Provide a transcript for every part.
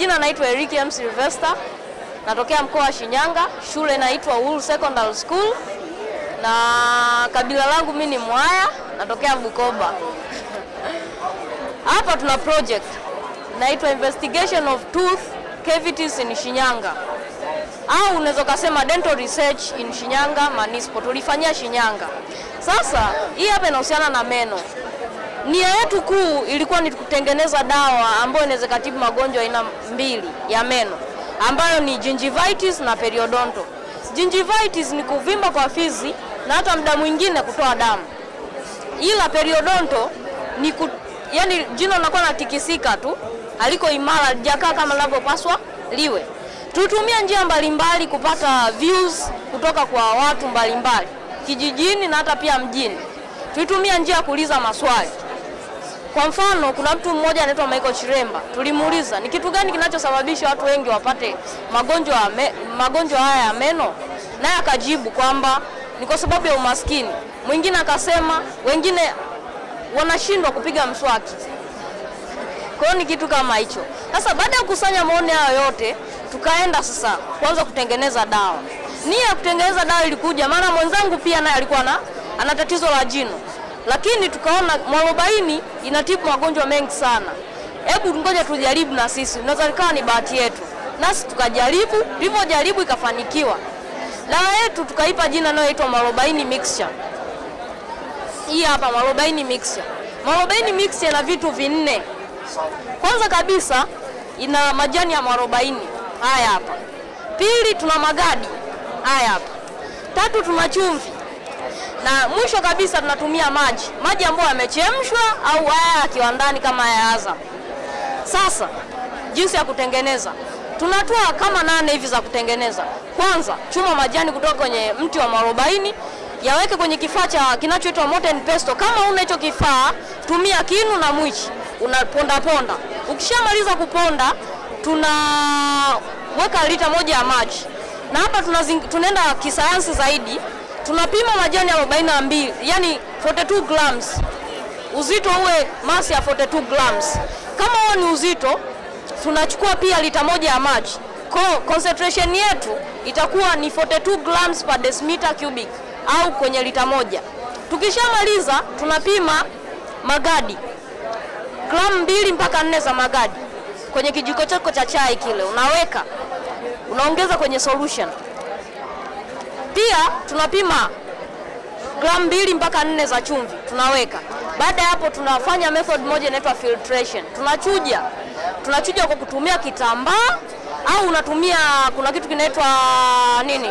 majina naitwa Eric M. Sylvester, natokea mkoa wa Shinyanga, shule inaitwa Uhuru Secondary School na kabila langu mimi ni Mwaya, natokea Bukoba. Hapa tuna project inaitwa investigation of tooth cavities in Shinyanga, au unaweza kusema dental research in Shinyanga Municipal. Tulifanyia Shinyanga. Sasa hii hapa inahusiana na meno. Nia yetu kuu ilikuwa ni kutengeneza dawa ambayo inaweza kutibu magonjwa aina mbili ya meno ambayo ni gingivitis na periodontal. Gingivitis ni kuvimba kwa fizi na hata muda mwingine kutoa damu, ila periodontal ni ku, yani jino linakuwa natikisika tu, aliko imara, halijakaa kama linavyopaswa liwe. Tutumia njia mbalimbali kupata views kutoka kwa watu mbalimbali kijijini na hata pia mjini. Tulitumia njia ya kuuliza maswali. Kwa mfano, kuna mtu mmoja anaitwa Michael Chiremba, tulimuuliza ni kitu gani kinachosababisha watu wengi wapate magonjwa ya me, magonjwa haya ya meno, naye akajibu kwamba ni kwa sababu ya umaskini. Mwingine akasema wengine wanashindwa kupiga mswaki. Kwa hiyo ni kitu kama hicho. Sasa baada ya kukusanya maoni hayo yote, tukaenda sasa kuanza kutengeneza dawa. Nia ya kutengeneza dawa ilikuja maana mwenzangu pia naye alikuwa na ana tatizo la jino, lakini tukaona mwarobaini inatibu magonjwa mengi sana. Hebu ngoja tujaribu na sisi, unaweza ikawa ni bahati yetu. Nasi tukajaribu, tulivyojaribu ikafanikiwa. Dawa yetu tukaipa jina linaloitwa mwarobaini mixture. Hii hapa mwarobaini mixture. Mwarobaini mixture ina vitu vinne. Kwanza kabisa ina majani ya mwarobaini haya hapa. Pili tuna magadi haya hapa. Tatu tuna chumvi, na mwisho kabisa tunatumia maji, maji ambayo yamechemshwa au haya ya kiwandani kama haya Azam. Sasa jinsi ya kutengeneza, tunatoa kama nane hivi za kutengeneza. Kwanza chuma majani kutoka kwenye mti wa mwarobaini, yaweke kwenye kifaa cha kinachoitwa molten pesto. Kama una hicho kifaa, tumia kinu na mwichi, unaponda ponda. Ukishamaliza kuponda, tunaweka lita moja ya maji na hapa tunaenda kisayansi zaidi, tunapima majani ya 42 yani 42 grams, uzito uwe masi ya 42 grams. Kama huo ni uzito, tunachukua pia lita moja ya maji, kwa concentration yetu itakuwa ni 42 grams per decimeter cubic au kwenye lita moja. Tukishamaliza tunapima magadi, gramu mbili mpaka nne za magadi kwenye kijiko chako cha chai kile, unaweka unaongeza kwenye solution. Pia tunapima gramu mbili mpaka nne za chumvi tunaweka. Baada ya hapo, tunafanya method moja inaitwa filtration. Tunachuja, tunachuja kwa kutumia kitambaa au unatumia, kuna kitu kinaitwa nini,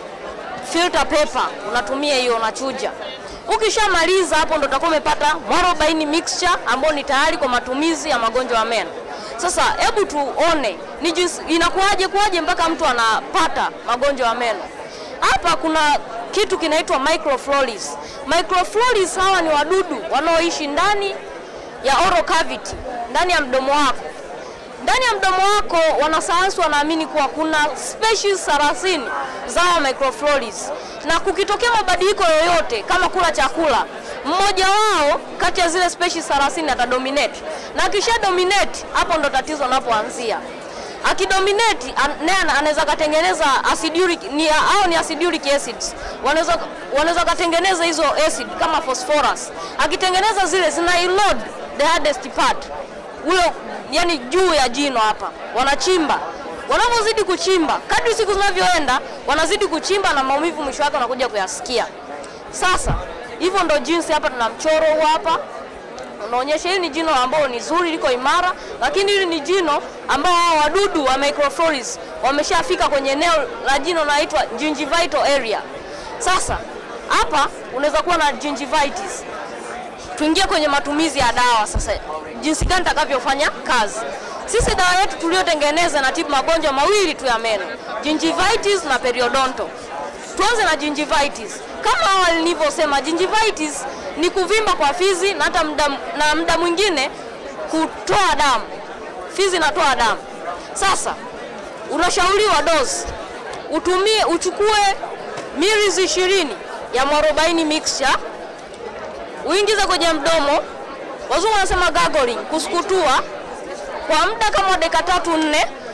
filter paper, unatumia hiyo, unachuja. Ukishamaliza hapo, ndo utakuwa umepata mwarobaini mixture ambayo ni tayari kwa matumizi ya magonjwa ya meno. Sasa hebu tuone ni jinsi inakuwaje kuwaje mpaka mtu anapata magonjwa ya meno. Hapa kuna kitu kinaitwa microfloris. Microfloris hawa ni wadudu wanaoishi ndani ya oral cavity, ndani ya mdomo wako. Ndani ya mdomo wako wanasayansi wanaamini kuwa kuna species 30 za hawa microfloris, na kukitokea mabadiliko yoyote kama kula chakula mmoja wao kati ya zile species 30 atadominate, na akisha dominate, hapo ndo tatizo linapoanzia. Akidominate naye anaweza katengeneza acidic ni au ni acidic acids, wanaweza wanaweza katengeneza hizo acid kama phosphorus. Akitengeneza zile zina erode the hardest part ule, yani juu ya jino hapa, wanachimba wanavyozidi kuchimba, kadri siku zinavyoenda, wanazidi kuchimba na maumivu mwisho wake wanakuja kuyasikia. Sasa hivyo ndo jinsi hapa tuna mchoro huu hapa unaonyesha hili ni jino ambalo ni zuri liko imara, lakini hili ni jino ambao hao wadudu wa microfloris wameshafika kwenye eneo la jino linaloitwa gingivital area. Sasa hapa unaweza kuwa na gingivitis. Tuingie kwenye matumizi ya dawa sasa, jinsi gani takavyofanya kazi. Sisi dawa yetu tuliyotengeneza na tibu magonjwa mawili tu ya meno, gingivitis na periodontal. Tuanze na gingivitis. Kama awali nilivyosema, gingivitis ni kuvimba kwa fizi na hata mda, na muda mwingine kutoa damu. Fizi inatoa damu. Sasa unashauriwa dozi utumie, uchukue milizi ishirini ya mwarobaini mixture uingize kwenye mdomo, wazungu wanasema gargling, kusukutua kwa muda kama dakika tatu nne,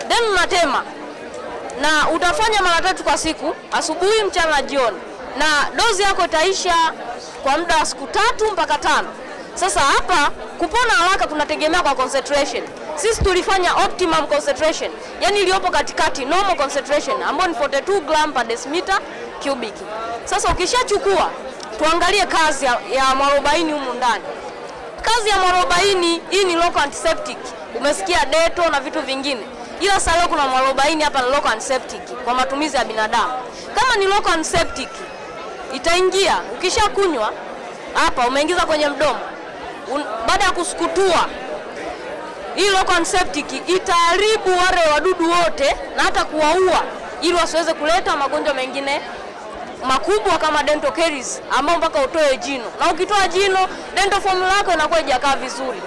then unatema na utafanya mara tatu kwa siku, asubuhi, mchana na jioni, na dozi yako itaisha kwa muda wa siku tatu mpaka tano. Sasa hapa kupona haraka kunategemea kwa concentration. Sisi tulifanya optimum concentration, yani iliyopo katikati, normal concentration ambayo ni 42 gram per decimeter cubic. Sasa ukishachukua, tuangalie kazi ya, ya mwarobaini humu ndani. Kazi ya mwarobaini hii ni local antiseptic, umesikia deto na vitu vingine, ila sasa leo kuna mwarobaini hapa ni local antiseptic kwa matumizi ya binadamu. Kama ni local antiseptic itaingia, ukishakunywa hapa, umeingiza kwenye mdomo, un- baada ya kusukutua hii local antiseptic itaharibu wale wadudu wote na hata kuwaua ili wasiweze kuleta magonjwa mengine makubwa kama dental caries ambao mpaka utoe jino, na ukitoa jino dental formula yako inakuwa haijakaa vizuri.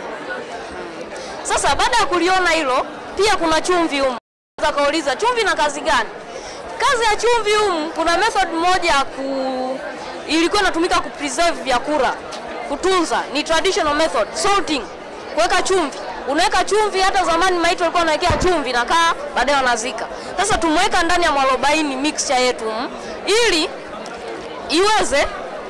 Sasa baada ya kuliona hilo, pia kuna chumvi humu. Unaweza kauliza chumvi na kazi gani? Kazi ya chumvi humu, kuna method moja ya ku ilikuwa inatumika ku preserve vyakula, kutunza, ni traditional method salting, kuweka chumvi. Unaweka chumvi, hata zamani maiti walikuwa wanawekea chumvi na kaa, baadaye wanazika. Sasa tumeweka ndani ya mwarobaini mixture yetu humu, ili iweze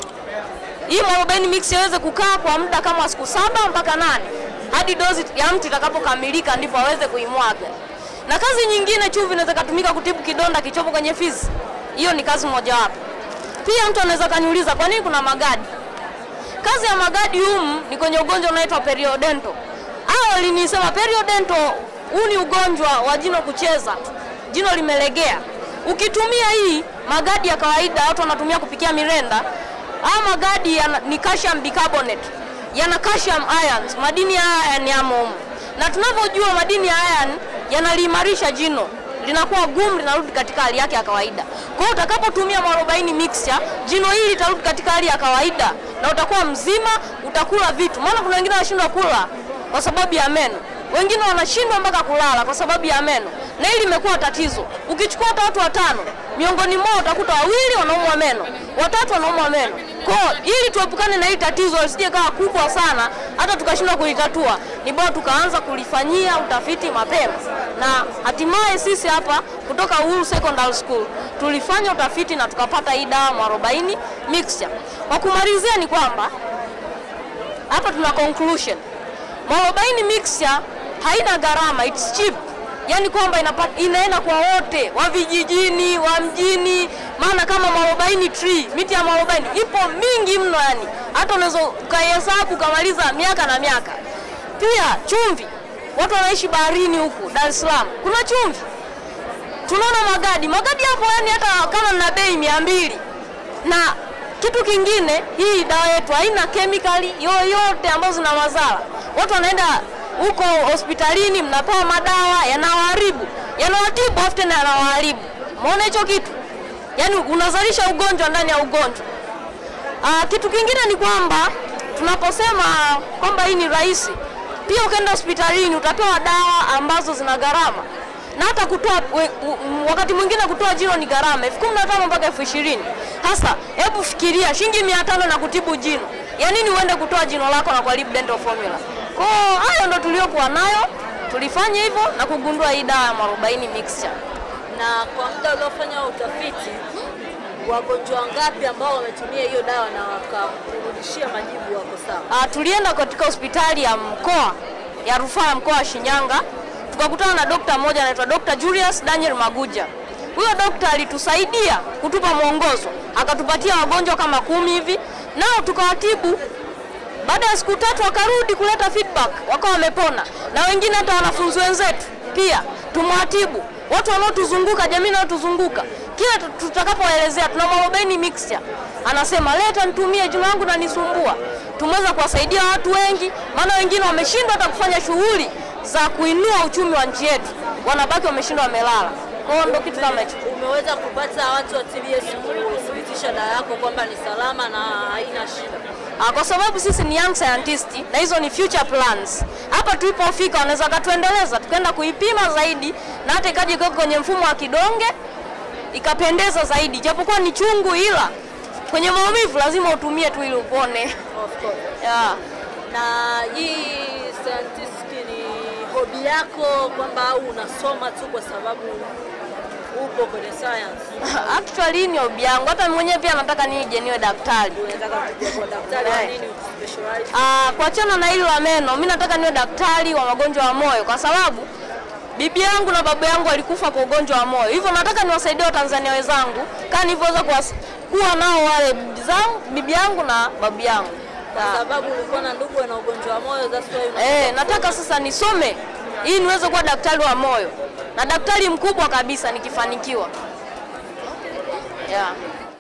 hii mwarobaini mix iweze kukaa kwa muda kama siku saba mpaka nane hadi dozi ya mtu itakapokamilika ndipo aweze kuimwaga. Na kazi nyingine, chumvi inaweza kutumika kutibu kidonda kichopo kwenye fizi. Hiyo ni kazi mojawapo. Pia mtu anaweza kaniuliza kwa nini kuna magadi. Kazi ya magadi humu ni kwenye ugonjwa unaitwa periodontal. Awali nilisema periodontal, huu ni ugonjwa wa jino kucheza, jino limelegea. Ukitumia hii magadi ya kawaida, watu wanatumia kupikia mirenda, haya magadi yana, ni calcium bicarbonate, yana calcium ions, madini ya iron yamo humu, na tunavyojua madini ya iron yanaliimarisha jino linakuwa gumu, linarudi katika hali yake ya kawaida. Kwa hiyo utakapotumia mwarobaini mixture, jino hili litarudi katika hali ya kawaida na utakuwa mzima, utakula vitu. Maana kuna wengine wanashindwa kula kwa sababu ya meno, wengine wanashindwa mpaka kulala kwa sababu ya meno, na hili limekuwa tatizo. Ukichukua hata watu watano, miongoni mwao utakuta wawili wanaumwa meno, watatu wanaumwa meno. Kwa hiyo ili tuepukane na hili tatizo lisije kawa kubwa sana hata tukashindwa kulitatua, ni bora tukaanza kulifanyia utafiti mapema, na hatimaye sisi hapa kutoka Uhuru Secondary School tulifanya utafiti na tukapata hii dawa mwarobaini mixture. Kwa kumalizia ni kwamba hapa tuna conclusion. Mwarobaini mixture haina gharama, it's cheap. Yaani kwamba inapa- inaenda kwa wote wa vijijini, wa mjini, maana kama mwarobaini tree, miti ya mwarobaini ipo mingi mno, yani hata unaweza ukaihesabu ukamaliza miaka na miaka. Pia chumvi, watu wanaishi baharini huku Dar es Salaam, kuna chumvi. Tunaona magadi, magadi hapo, yani hata kama na bei mia mbili na kitu kingine, hii dawa yetu haina kemikali yoyote ambazo zina madhara. Watu wanaenda huko hospitalini, mnapewa madawa yanawaharibu, yanawatibu afu tena yanawaharibu. Umeona hicho kitu? Yaani unazalisha ugonjwa ndani ya ugonjwa. Ah, kitu kingine ni kwamba tunaposema kwamba hii ni rahisi, pia ukienda hospitalini utapewa dawa ambazo zina gharama na hata kutoa we- u- m- wakati mwingine kutoa jino ni gharama elfu kumi na tano mpaka elfu ishirini Hasa hebu fikiria shilingi mia tano na kutibu jino, ya nini uende kutoa jino lako na kuharibu dental formula? Kwa hiyo hayo ndo tuliokuwa nayo, tulifanya hivyo na kugundua hii dawa ya mwarobaini mixture. Na kwa muda uliofanya utafiti, wagonjwa wangapi ambao wametumia hiyo dawa na wakakurudishia majibu wako sawa? Ah, tulienda katika hospitali ya mkoa ya rufaa ya mkoa wa Shinyanga tukakutana na dokta mmoja anaitwa Dr. Julius Daniel Maguja. Huyo dokta alitusaidia kutupa mwongozo, akatupatia wagonjwa kama kumi hivi, nao tukawatibu. Baada ya siku tatu wakarudi kuleta feedback, wakawa wamepona, na wengine hata wanafunzi wenzetu pia tumewatibu. Watu wanaotuzunguka, jamii inayotuzunguka, kila tu- tutakapoelezea tuna mwarobaini mixture, anasema leta nitumie, jino langu nanisumbua. Tumeweza kuwasaidia watu wengi, maana wengine wameshindwa hata kufanya shughuli za kuinua uchumi wa nchi yetu, wanabaki wameshindwa wamelala. Kwa hiyo ndio kitu kama hicho. Umeweza kupata watu wa TBS kuthibitisha dawa yako kwamba ni salama na haina shida? Ah, kwa sababu sisi ni young scientist na hizo ni future plans. Hapa tulipofika wanaweza wakatuendeleza tukaenda kuipima zaidi na hata ikaja ikawa kwenye mfumo wa kidonge ikapendeza zaidi, japokuwa ni chungu, ila kwenye maumivu lazima utumie tu ili upone. Of course. Yeah. Na hii scientific ni hobi hobi yako kwamba au unasoma tu kwa sababu upo kwenye science? Actually hii ni hobi yangu, hata mimi mwenyewe pia nataka nije niwe daktari. Unataka kuja kwa daktari wa Eh. nini uspecialize? Ah, kuachana na hili la meno, mimi nataka niwe daktari wa magonjwa ya moyo kwa sababu bibi yangu na baba yangu walikufa kwa ugonjwa wa moyo, hivyo nataka niwasaidie Watanzania wenzangu kama nilivyoweza kuwas- kuwa nao wale bibi zangu, bibi yangu na babu yangu. Kwa Ah. sababu ulikuwa na ndugu wana ugonjwa wa moyo, that's why una Eh, nataka sasa nisome ili niweze kuwa daktari wa moyo na daktari mkubwa kabisa nikifanikiwa. Yeah.